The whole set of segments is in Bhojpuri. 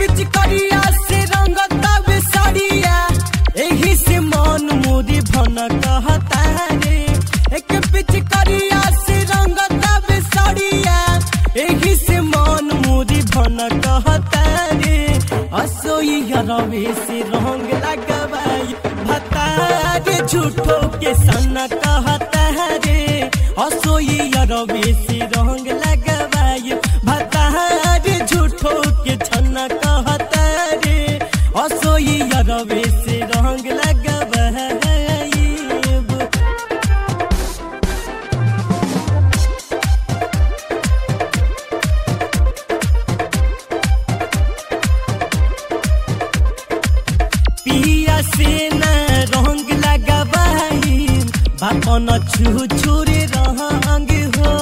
पिचकरिया से रंगता बेसरिया एही से मन मोरी भन कहता रे एक पिचकरिया से रंगता बेसरिया एही से मन मोरी भन कहता रे असोई रवे से रंग लगवाई भता रे झूठो के सन कहता रे असोई रवे से रंग लगवाई भता रे झूठो के छन कहता रे असोई रवे से रंग लगवाई पिया से न रंग लगवाई बापन छू छुरे रंग हो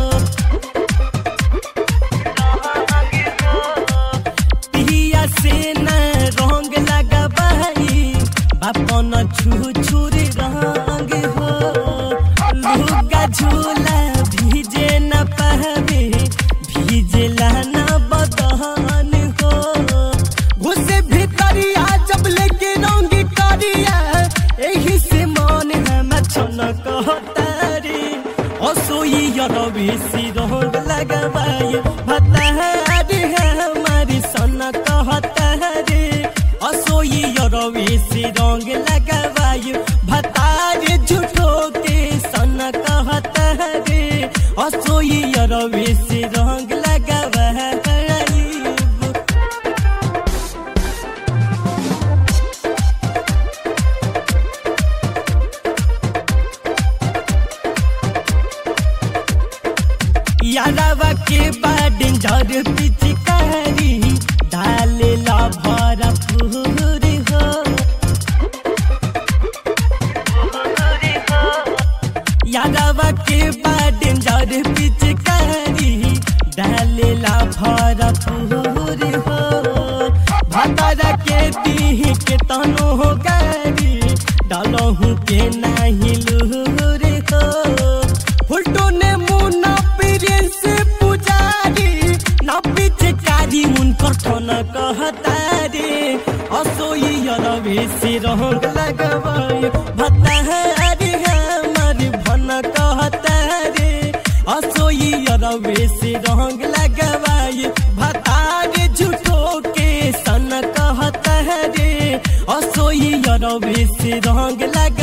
पिया से न रंग लगवाई बापन छू छुरे रंग हो लुगा झूला भीजे न पावे भीजला न बदहन हो घुसे भीतरिया जब लेके रंगी करिया एही से मन हम छन कहतारी असोई रवि सी रंग लगवाई भतारी हमारी सन कहतारी असोई रवि सी रंग लगवाई भतारी झूठो के सन कहतारी असोई रवि सी रंग लगवाई यादवा के बाद जर पिचकारी डाले ला भरा पूरी हो यादवा के बाद जर पिचकारी डाले ला भरा पूरी हो भतरा के दीह के तनो हो गारी डालहू के नाही लूरी हो फुलटो ने मुना पीरे से पुजारी ना पिचकारी उनकर ठन कहतारी असोई रवि से रंग लगवाई भतारी हमारी भन कहतारी असोई रवि से रंग लगवाई भतारी झूठो के सन कहतारी असोई रवि से रंग लग